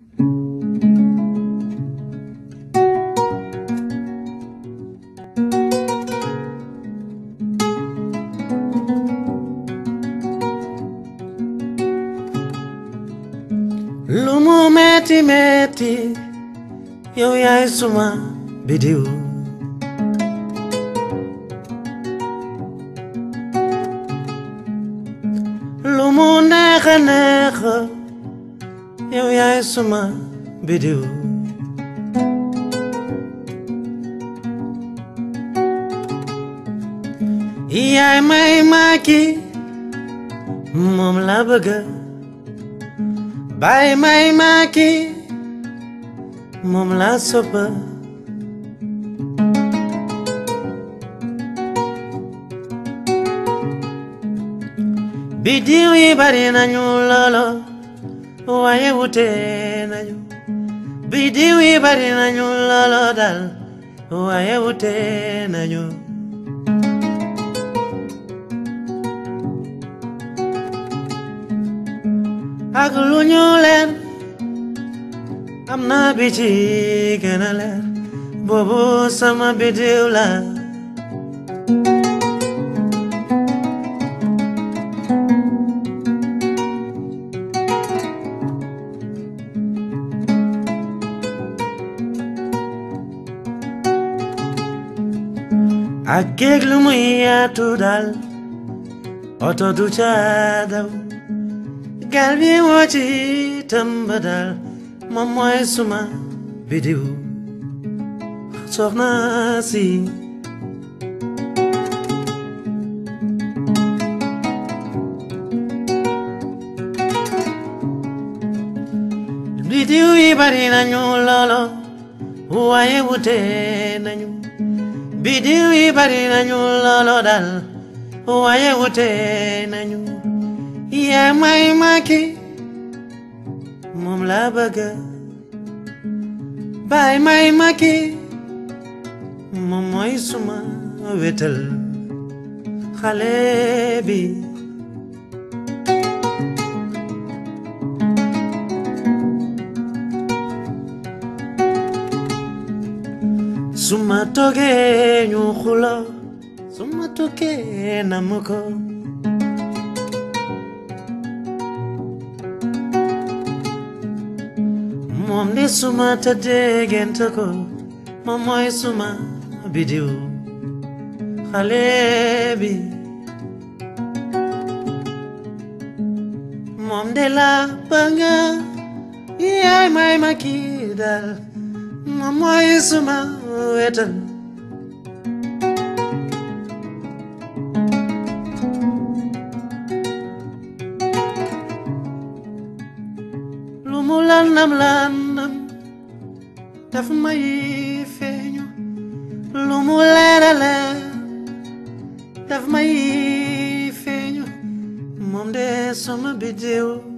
lu mu metti metti yow yaay suma bidiw lu mu neex a neex yow yaay suma bidiw yaay may maaki moom la bëgg bay may maaki moom la soppa bidiw yi bari nañu loolo waaye wute nañu bidiw yi bari nañu loolo dal waaye wute nañu ak lu ñu leer am na bi ci gën a leer boobu sama bidiw la ak géej lu muy yaatu daal oto du ca daw gal bi moo ci tëmba daal moom mooy suma bidiw soxna si bidiw yi bari nañu loolo waaye wute nañu bidiw yi bari nañu loolo daal waaye wute nañu yaa may maaki moom la bëgg baay may maaki moom mooy suma wetal xale bi suma toogee ñu xulo suma toogee namu ko moom de suma tëddee gént ko moom mooy suma bidiw xale bi moom de la bëgg yaay may ma kii daal moom mooy suma wetal lu mu landam landam daf may feeñu lu mu leer a leer daf may feeñu moom de sama bidiw